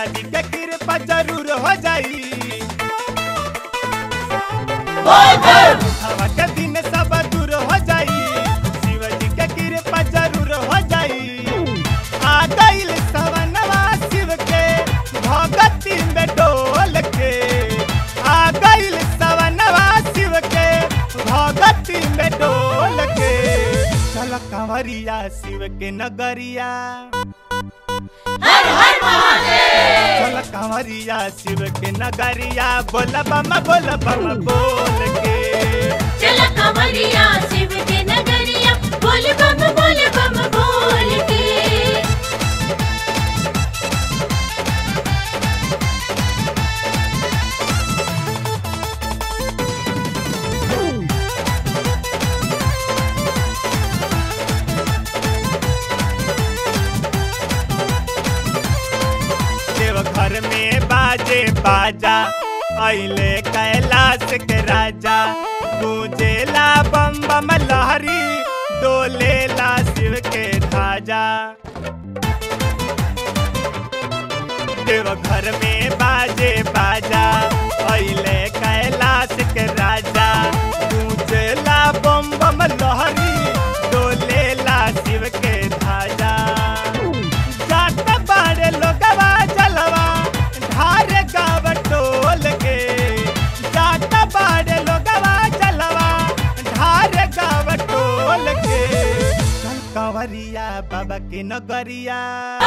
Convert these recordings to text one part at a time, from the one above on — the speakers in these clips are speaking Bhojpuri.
जी के कृपा जरूर हो जाई हवा के दिन सब दूर हो जाई शिव जी के कृपा जरूर हो जाई आ गइल सवनवा शिव के भगती में डोल के आ गइल सवनवा शिव के भगती में डोल के चल कंवरिया शिव के नगरिया हर हर महादेव चल कंवरिया शिव के नगरिया बोल बम बोल बम बोल के चल कमरिया शिव के नगरिया बोल बम बोल बम बोल के देव घर में बाजे बाजा अइले कैलाश के राजा गूंजेला बम बम लहरी डोलेला शिव के ध्वजा देव घर में बाजे बाजा अइले कैलाश के राजा गूंजेला बम बम लहरी डोलेला शिव के ध्वजा जात बाड़े लोगवा जलवा धार गाव टोल के जात बाड़े लोगवा जलवा धार गाव टोल के चल कंवरिया बाबा के नगरिया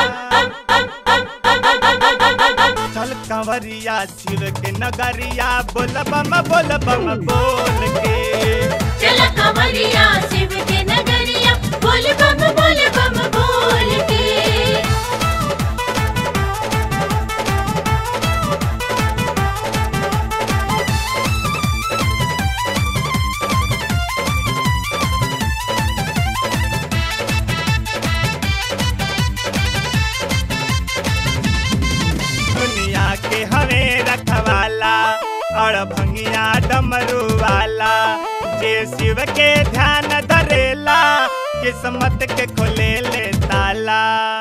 चल कंवरिया शिव के नगरिया बोल बम बोल बम बोल के चल कमरिया शिव के नगरिया बोल बम बोल बम बोल के दुनिया के हवे रखवाला और भंगिया डमरू वाला जे शिव के ध्यान धरेला किस्मत के खोले ले ताला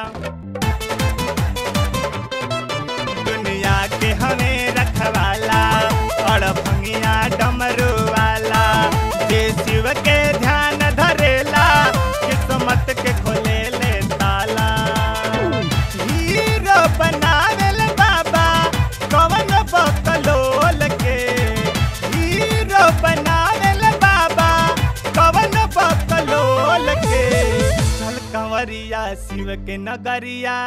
दुनिया के हवे रखवाला और भंगिया डमरू वाला जे शिव के ध्यान धरेला किस्मत के खोले ले ताला हीरो बनावेल बाबा कवन बकलोल के हीरो बनावेल बाबा कवन बकलोल के चल कंवरिया शिव के नगरिया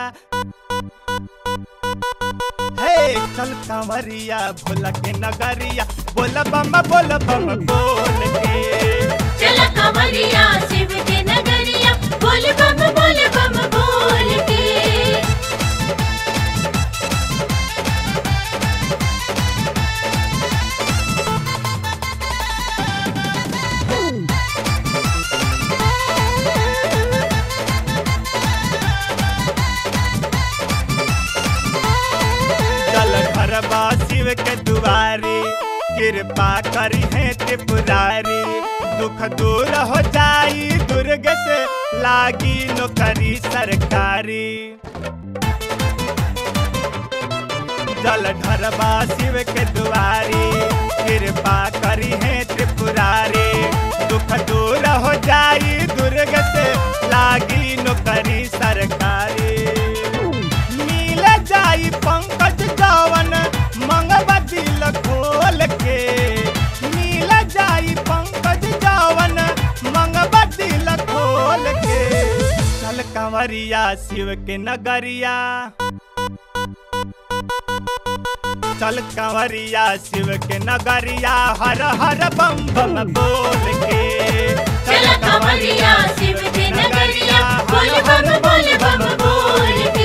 हे चल कंवरिया भोला के नगरिया बोल बम बोल बम बोल के चल कमरिया शिव के नगरिया बोल बम बोल बम बोल के चल घर बा शिव के दुआरी कृपा करी है त्रिपुरारी दुख दूर हो जाई दुर्ग से लागी नौकरी सरकारी जल ढरबा शिव के दुआरी कृपा करी है त्रिपुरारी दुख दूर हो जाई दुर्ग से लागी नौकरी सरकारी मिल जाई पंकज जवन मंगवा दिल खोल के मिल जाई पंकज जवन मंगवा दिल खोल के चल कंवरिया शिव के नगरिया चल कंवरिया शिव के नगरिया हर हर बम बम बोल के चल कमरिया शिव के नगरिया बोल बम बोल बम बोल के